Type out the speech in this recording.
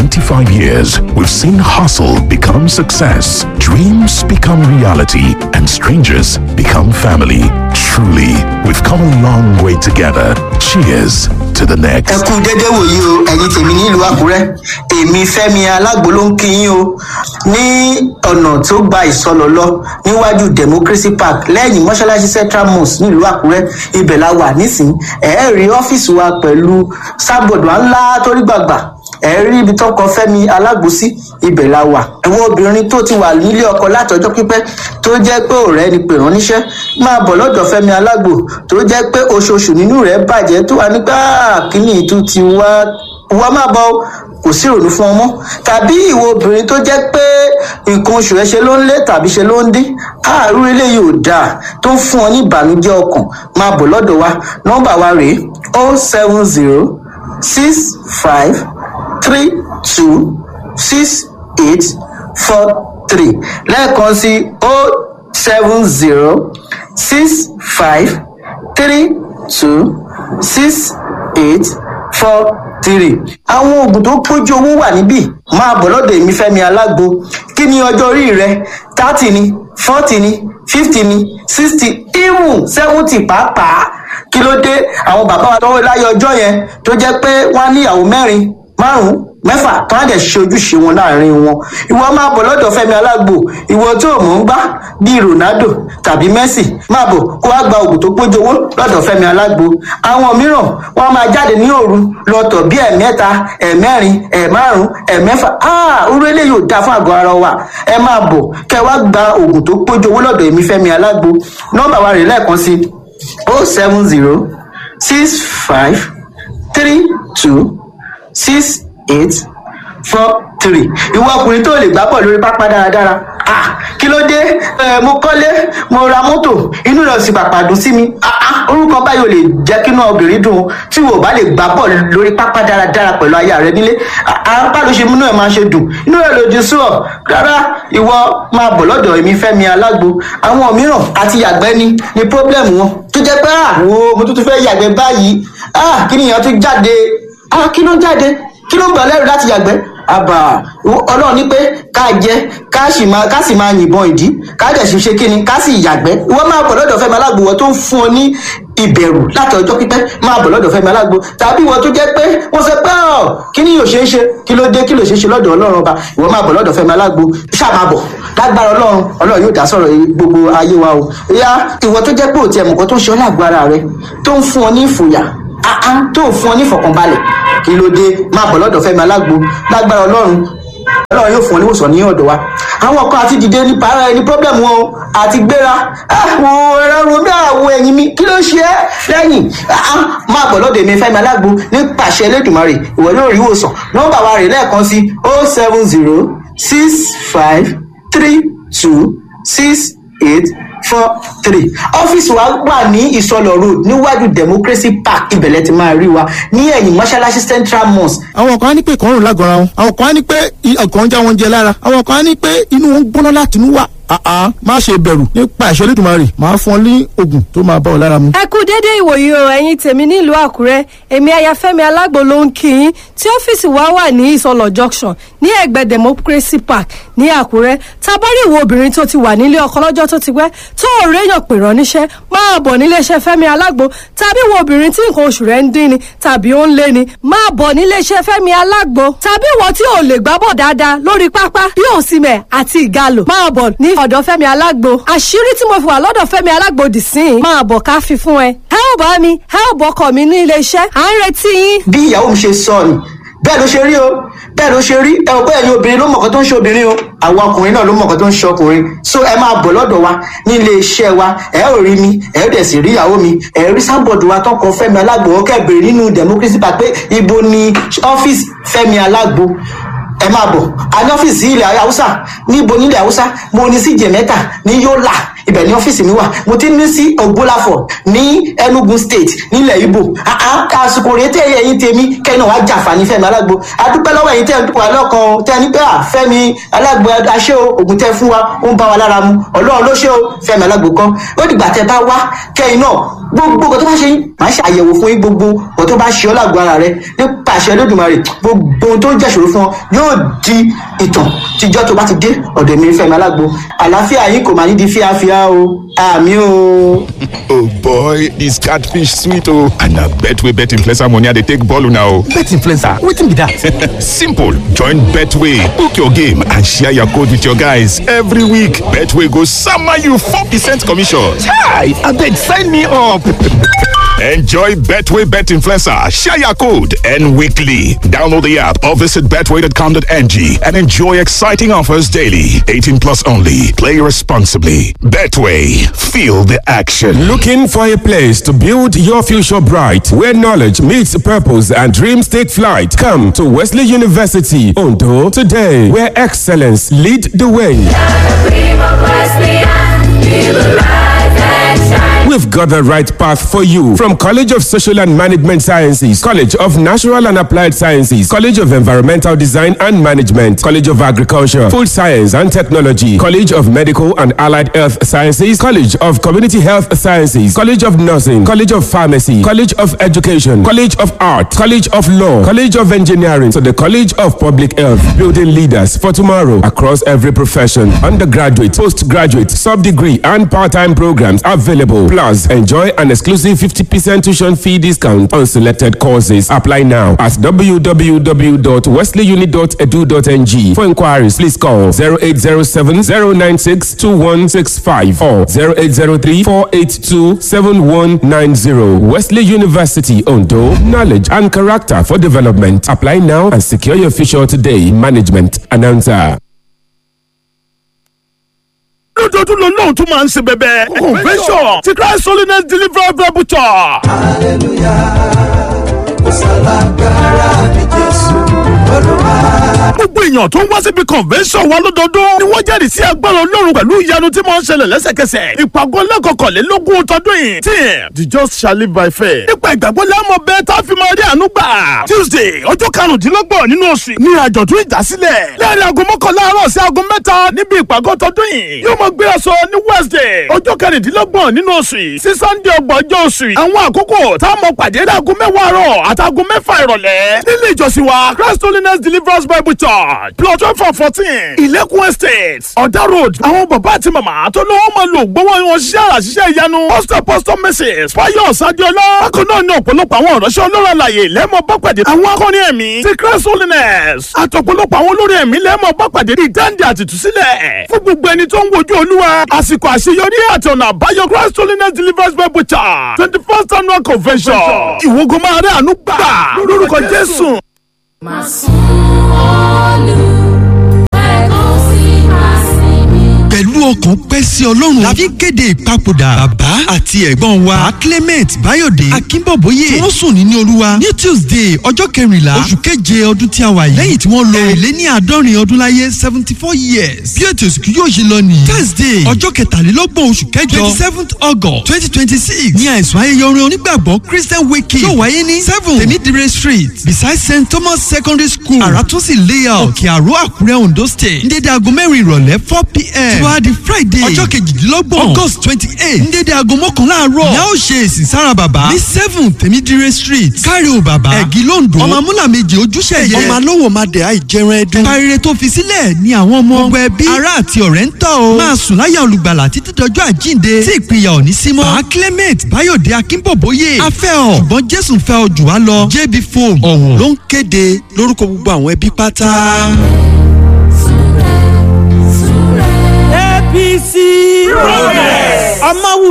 25 years, we've seen hustle become success, dreams become reality, and strangers become family. Truly, we've come a long way together. Cheers to the next. ẹ kú dédé wòyí o ẹ̀yin tèmi nílùú àkúrẹ́ èmi fẹ́mi alágbo ló ń kí yín o ní ọ̀nà tó gba ìsọlọ lọ níwájú democracy park lẹ́yìn mọ́ṣáláṣí central mosque nílùú àkúrẹ́ ibẹ̀ la wà nísìnyí ẹ̀ rí ọ́fíìsì wa pẹ̀lú sábọ̀dù ńlá torí gbàgbà ẹ̀ rí ibi tó kọ fẹ́mi alágbo sí ibẹ̀ la wà ẹ̀wọ̀n obìnrin tó ti wà nílé ọkọ látọjọ́ pípẹ́ tó jẹ́ pé ọ̀rẹ́ ni pè rán níṣẹ́ máa bọ̀ lọ́dọ̀ fẹ́mi alágbo tó jẹ́ pé oṣooṣù nínú rẹ̀ bàjẹ́ tó wà nígbà kíní ìtú ti wá wá máa bọ̀ o, kò sí ìrònú fún ọmọ tàbí ìwọ obìnrin tó jẹ́ pé nǹkan oṣù ẹ ṣe ló ń lé tàbí ṣe ló ń dín àárú eléyìí ò dáa tó ń fún ọ ní ìbànújẹ́ ọkàn máa bọ̀ lọ́dọ̀ wa nọ́mbà wa rèé o seven zero six five three two six eight four three lẹ́ẹ̀kan sí o seven zero six five three two six eight four three. àwọn oògùn tó pójú owó wà níbí máa bọ̀ lọ́dọ̀ èmi fẹ́mi alágbo kí ni ọjọ́ orí rẹ thirty ni forty ni fifty ni sixty even seventy pàápàá kí ló dé àwọn bàbá wa tọwọ́ láyé ọjọ́ yẹn tó jẹ́ pé wọ́n á níyàwó mẹ́rin márùn mẹ́fà tó á dẹ̀ ṣe ojúṣe wọn láàrin wọn ìwọ máa bọ̀ lọ́dọ̀ fẹ́mi alágbo ìwọ tó mọ̀ ń gbá bíi ronaldo tàbí messi máa bọ̀ kó wá gba oògùn tó pójú owó lọ́dọ̀ fẹ́mi alágbo àwọn mìíràn wọ́n máa jáde ní òru lọ́tọ̀ bí ẹ̀mẹ́ta ẹ̀mẹ́rin ẹ̀márùn ẹ̀mẹ́fà áà orú eléyìí ò dáa fún àgọ́ ara wa ẹ máa bọ̀ kẹ́ wá gba oògùn tó pójú owó lọ́dọ̀ èmi fẹ́mi alágbo nọ́mbà wa rè lẹ́ẹ̀kan sí o seven zero six five three two six eight four three ìwọ ọkùnrin tó lè gbá bọ̀ lórí pápá dáradára ah kí ló dé ẹ mo kọ́lé mo ra mọ́tò inú rẹ̀ sì pàpà dùn sí mi ah ah orúkọ báyìí ò lè jẹ́ kí inú obìnrin dùn tí wò bá lè gbá bọ̀ lórí pápá dáradára pẹ̀lú aya rẹ nílé apá ló ṣe múnú ẹ̀ máa ṣe dùn inú rẹ̀ lòdì sí ọ rárá ìwọ máa bọ̀ lọ́dọ̀ èmi fẹ́mi alágbo àwọn mìíràn àti yàgbẹ́ ni ni problem wọn tó jẹ́ pé ah wo mo tún tún fẹ́ yàgbẹ́ báyìí ah kí nìyẹn tún jáde ah kí ló ń jáde kí ló ń gbà lẹ́rù láti yàgbẹ́ àbà ọlọ́run ní pé ká jẹ ká sì máa ká sì máa yìnbọn ìdí ká dẹ̀ sì ṣe kíni ká sì yàgbẹ́ ìwọ máa bọ̀ lọ́dọ̀ fẹ́mi alágbo wọ́n tó ń fún ọ ní ìbẹ̀rù láti ọjọ́ pípẹ́ máa bọ̀ lọ́dọ̀ fẹ́mi alágbo tàbí ìwọ tó jẹ́ pé wọ́n sọ pé ọ̀ kí ni yóò ṣe é ṣe kí ló dé kí ló ṣe é ṣe lọ́dọ̀ ọlọ́run ọba ìwọ máa bọ̀ lọ́dọ̀ fẹ́mi alágbo ṣáà máa bọ̀ lágbára ọlọ́run ọlọ́run yóò dá sọ̀rọ̀ gbogbo ayé wa o ìyá ìwọ tó jẹ́ pé òtí ẹ̀mùkọ́ tó ń ṣe ọ́ lágbo ara rẹ tó ń fún ọ ní ìfòyà àá tó ń fún ọ ní ìfọ̀kànbalẹ̀ kí ló dé máa bọ̀ lọ́dọ̀ fẹ́mi alágbo lágbára ọlọ́run ọlọ́run yóò fún ọ níwòsàn ní ọ̀dọ̀ wa àwọn kan àti dìde ní para ẹni problem wọn o àti gbéra àwọn ẹ̀rọ romi àwọ̀ ẹ̀yìn mi kí ló ṣe é lẹ́yìn máa bọ̀ lọ́dọ̀ èmi fẹ́mi alágbo ní pàṣẹ elédùnmarè ìwọ yóò rí ìwòsàn nọ́mbà wa rè lẹ́ẹ̀kan sí o seven zero six five three two six eight four three ọ́fíìsì wa wà ní ìsọlọ̀ road níwájú democracy park ibẹ̀lẹ̀ ti máa rí wa ní ẹ̀yìn mọ́ṣáláṣí central mosque. àwọn kan á ní pé ìkọrùn lágọ̀ọ́ra wọn àwọn kan á ní pé ọkàn ń já wọn jẹ lára àwọn kan á ní pé inú wọn ń gbóná láti inú wá àá má ṣe bẹ̀rù nípa ìṣẹ́ lẹ́dùnmarè máa fún ọ ní oògùn tó máa bá ọ lára mu. ẹ kú déédéé ìwòyí o ẹ̀yin tèmi nílùú àkúrẹ́ èmi ayafẹ́mi alágbo ló ń kí yín tí ọ́fíìsì wa wà ní ìsọlọ̀ junction ní ẹ̀gbẹ́ democracy park ní àkúrẹ́ tabari ìwọ obìnrin tó ti wà nílé ọkọ lọ́jọ́ tó ti pẹ́ tó ò réyàn pè rán níṣẹ́ máa bọ̀ níléeṣẹ́ fẹ́mi alágbo tàbí ìwọ obìnrin tí nǹkan oṣù rẹ̀ ń dín ni tàbí ó ń lé ni máa bọ̀ níléeṣẹ́ fẹ́mi alágbo tàbí ìwọ tí ò lè gbábọ̀ dáadáa lórí pápá bí òsìmẹ̀ àti ìgalò máa bọ̀ ní ọ̀dọ̀ fẹ́mi alágbo àṣírí tí mo fi wà lọ́dọ̀ fẹ́mi alágbo dì sí i máa bọ̀ ká fi fún ẹ ẹ ò bá mi ẹ ò bọkọ mi ní iléeṣẹ́ à ń retí yín. bí ìyàwó mi ṣe sọ ni bẹ́ẹ̀ ló ṣe rí o bẹ́ẹ̀ ló ṣe rí ẹ ò bẹ́ẹ̀ ni obìnrin ló mọ̀ọ́kọ́ tó ń ṣe obìnrin o àwọn ọkùnrin náà ló mọ̀ọ́kọ́ tó ń ṣe ọkùnrin so ẹ máa bọ̀ lọ́dọ̀ wa ní ilé iṣẹ́ wa ẹ ò rí mi ẹ ò dẹ̀ sì rí ìyàwó mi ẹ rí sábọ̀dù wa tọkọ fẹ́mi alágbo ọkẹ́ bèrè nínú democracy park pé ibo ni ọ́fíìsì fẹ́mi alágbo ẹ máa bọ̀ a ní ọ́fíìsì ilẹ̀ haúsá níbo nílẹ̀ haúsá mo ní sí jẹ̀mẹ́ta ní yọ́là ibẹ̀ ní ọ́fíìsì mi wà mo ti ní sí ògbólàfọ̀ ní enugu state nílẹ̀ ibo àsìkò rèé tẹ́ ẹ̀yìn tèmi kẹ́yìn náà wá jàǹfààní fẹ́mi alágbo adúpẹ́ lọ́wọ́ ẹ̀yìn tẹ́ wà lọ́kàn tẹ́ ní pé à fẹ́mi alágbo aṣẹ́ o ògùn tẹ́ fún wa ó ń bá wa lára mu ọlọ́run ló ṣe o fẹ́mi alágbo kan ó dìgbà tẹ́ bá wá kẹ́yìn náà gbogbo nǹkan tó bá ṣe yín màá ṣe àyẹ̀wò fún yín gbogbo nǹkan tó bá ṣe ọ́ lágbo ara rẹ nípa àṣẹ lódùmarè gbogbo ohun tó ń jẹ́ṣòro fún ọ yóò di ìtàn tíjọ́ tó bá ti dé ọ̀dọ̀ mi fẹ́mi alágbo àlàáfíà yín kò máa ní di fíafíà o àmì o. oh boy this catfish sweet o and na bet wey bet influencer money i dey take ball una o. bet influencer wetin be that. simple join betway book your game and share your code with your guys every week betway go sama you four percent commission. chai abeg sign me up. Enjoy Betway Bet Influencer, share your code, and weekly. Download the app or visit betway.com.ng and enjoy exciting offers daily. 18 plus only. Play responsibly. Betway, feel the action. Looking for a place to build your future bright, where knowledge meets purpose and dreams take flight? Come to Wesley University, Ondo, today, where excellence lead the way. We've got the right path for you from College of Social and Management Sciences, College of Natural and Applied Sciences, College of Environmental Design and Management, College of Agriculture, Food Science and Technology, College of Medical and Allied Health Sciences, College of Community Health Sciences, College of Nursing, College of Pharmacy, College of Education, College of Art, College of Law, College of Engineering, to the College of Public Health, building leaders for tomorrow across every profession, undergraduate, postgraduate, sub-degree and part-time programs available. Plus, enjoy an exclusive 50% tuition fee discount on selected courses. Apply now at www.wesleyuni.edu.ng. For inquiries, please call 0807 096 2165 or 0803 482 7190. Wesley University, Ondo. Knowledge and character for development. Apply now and secure your future today. Management announcer. lójoojúmọ́ lòun náà tún máa ń ṣe bẹ̀bẹ̀. convention ti christ holiness deliverance bible church. gbogbo èèyàn tó ń wá síbi convention wa lọ́dọọdún ni wọ́n jẹ́rìí sí agbára ọlọ́run pẹ̀lú ìyanu tí máa ń ṣẹlẹ̀ lẹ́sẹ̀kẹsẹ̀. ìpàgọ́ lẹ́kọ̀ọ́kọ̀lélógún tọdún yìí tí the just shall live by faith. nípa ìgbàgbọ́ lámọ̀ bẹ́ẹ̀ tá a fi máa rí àánú gbà. tuesday ọjọ́ karùndínlọ́gbọ̀n nínú oṣù ní àjọ̀dún ìdásílẹ̀. lẹ́yìn aago mọ́kànlá àárọ̀ sí aago mẹ́ta níbi ìpàgọ́ tọdún yìí yóò máa gbé aṣọ ní wednesday ọjọ́ kẹrìndínlọ́gbọ̀n nínú oṣù yìí sí sunday ọgbọ̀n ọjọ́ oṣù yìí. àwọn àkókò tá a mọ pàdé láago mẹ́wàá àárọ̀ àtàgò mẹ́fà ìrọ̀lẹ́ nílé ìjọsìn wa christ holiness deliverance bible church plot twelve for fourteen ilẹ̀kùn estate ọ̀dà road àwọn bàbá àti màmá tó lọ́wọ́ máa lò gbọ́wọ́ wọn ṣiṣẹ́ àṣìṣe ìyanu pastor pastor mrs fayos adiola bákan náà ní ọ̀pọ̀lọpọ̀ àwọn ọ̀rọ̀ṣẹ́ ọlọ́run àlàyé lẹ́mọ̀ bá pàdé àwọn akọrin ẹ̀mí ti christ holiness àtọ̀pọ̀lọpọ̀ àwọn olórin ẹ̀mí lẹ́mọ̀ bá pàdé ní dáńdé àtìtúsílẹ̀ fún gbogbo ẹni tó ń wojú olúwa àsìkò àṣeyọrí àti ọ̀nà àbáyọ christ holiness deliverance bible church twenty first annual convention ìwógun máa rí àánú gbà lórúkọ jésù. Máa sún olú ẹ̀kọ́ sí máa sinmi. pẹ̀lú ọkàn pẹ́ sí ọlọ́run la fi kéde ìpapòdà bàbá àti ẹ̀gbọ́n wa pa clement bayode akínbọ̀bóyè tí wọ́n sùn ní ní olúwa ní tuesday ọjọ́ kẹrìnlá oṣù keje ọdún tí a wà yìí lẹ́yìn tí wọ́n lo ẹ̀lẹ́ ní àádọ́rin ọdún láyé seventy four years bí ètò ìsìnkú yóò ṣe lọ nìyí thursday ọjọ́ kẹtàlélọ́gbọ̀n oṣù kẹjọ twenty seventh august twenty twenty six ní àìsàn ayẹyẹ orin onígbàgbọ́ christian wake yóò wáyé ní seven temidire street beside st thomas secondary school àràtúnṣe layout òkè àrò àkúrẹ́ ondo state ní dédé aago mẹ́rin ìrọ̀lẹ́ four pm tí wàá di friday ọjọ́ kejìdínlọ́gbọ̀n august twenty eight ní dédé aago mọ́kànlá àárọ̀ ní a ó ṣe èsì sára bàbá ní seven temidire street kárí o bàbá ẹ̀gí londo ọmọ amúlà méje ojúṣe yẹ ọmọ alówó máa dẹ̀ àìjẹran ẹdun parire tó fi sílẹ̀ ní àwọn ọmọ gbogbo ẹbí ará àti ọ̀rẹ́ ń tọ́ o máa sùn láyà olùgbàlà títí dọjọ́ àjíǹde tí ìpínyà ò ní símọ́ bá clement bayode akínbọ̀bóyè afẹ́ ọ ṣùgbọ́n jésù fẹ́ ọ jù wá lọ jb foam ọ̀hún ló ń kéde lórúkọ gbogbo àwọn ẹbí pátá. Súré, súré. apc progress ọmọwù